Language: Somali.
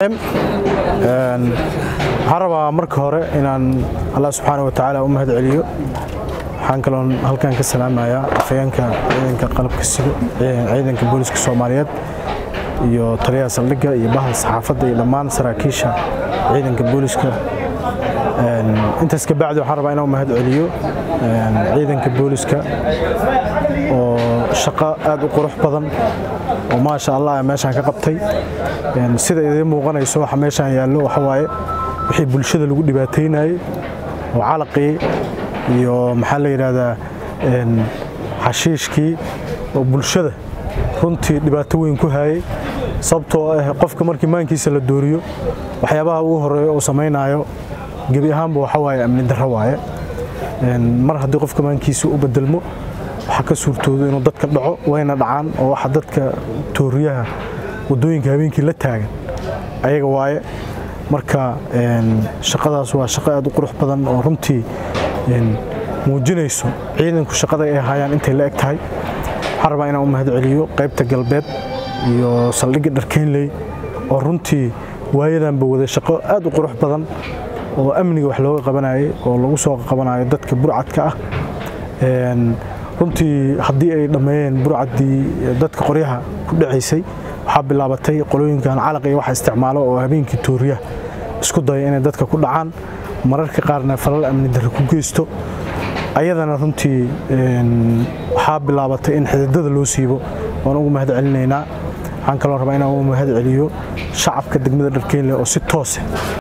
waxaan rabaa marka hore inaan allah subxaana wa tacaala u mahad celiyo waxaan kaloon halkan ka salaamayaa afayeenka ciidanka qalabka sido ciidanka booliska soomaaliyeed iyo taliyaha saldhigga iyo bahda saxaafadda iyo dhammaan saraakiisha ciidanka booliska intaas ka bacdi waxaan rabaa inaan u mahad celiyo ciidanka booliska oo shaqo aad u qurux badan oo maasha allah meeshaan ka qabtay sida idiin muuqanayso waxa meeshaan yaallo waxa waaye wixii bulshada lagu dhibaataynayey oo calaqii iyo maxaa la yidhaahdaa xashiishkii oo bulshada runtii dhibaato weyn ku hayay sababtoo ah qofka markii maankiisa la dooriyo waxyaabaha ugu horeeya uu samaynayo gebi ahaanba waxa waaye amni darro waaye mar haddii qofka maankiisa u bedelmo waxaa ka suurtoodo inuu dadka dhaco wayna dhacaan oo waxa dadka tooriyaha waddooyinka habeenkii la taagan ayaga waaye marka shaqadaas waa shaqo aad u qurux badan oo runtii muujinayso ciidanku shaqada ay hayaan intay la eg tahay waxaan rabaa inaan u mahad celiyo qaybta galbeed iyo saldhigga dharkeynley oo runtii waayadanba waday shaqo aad u qurux badan oo amniga wax looga qabanayay oo lagu soo qabanayo dadka burcadka ah runtii haddii ay dhammeeyeen burcaddii dadka qoryaha ku dhacaysay waxaa bilaabatay qolooyinkan calaq iyo waxa isticmaalo oo habeenkii tooriyaha isku daya inay dadka ku dhacaan mararka qaarna falal amni darre ku geysto ayadana runtii waxaa bilaabatay in xididada loo siibo waan ugu mahad celinaynaa waxaan kaloo rabaa inaan ugu mahad celiyo shacabka degmada dharkeynle oo si toose